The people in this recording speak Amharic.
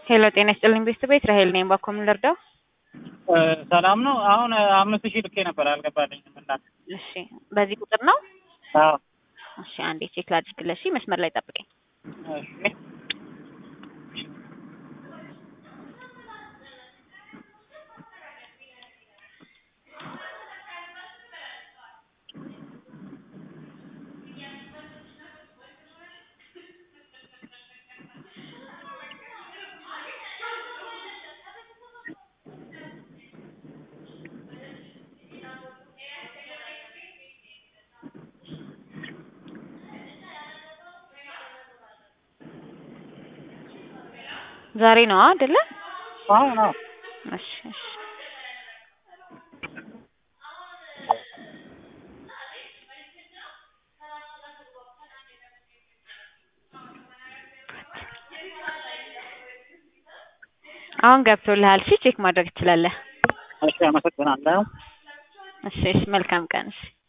ሄሎ ጤና ይስጥልኝ ቤተሰብ ራሄል ነኝ። ባኮ ምን ልርዳው? ሰላም ነው። አሁን አምስት ሺህ ልኬ ነበር አልገባልኝም። እና እሺ በዚህ ቁጥር ነው? አዎ እሺ አንዴ ቼክ ላድርግልሽ። መስመር ላይ ጠብቀኝ። እሺ ዛሬ ነው አይደለ? አሁን አዎ እሺ እሺ አሁን ገብቶልሃል። እሺ ቼክ ማድረግ ትችላለህ። እሺ አመሰግናለሁ። እሺ እሺ መልካም ቀን። እሺ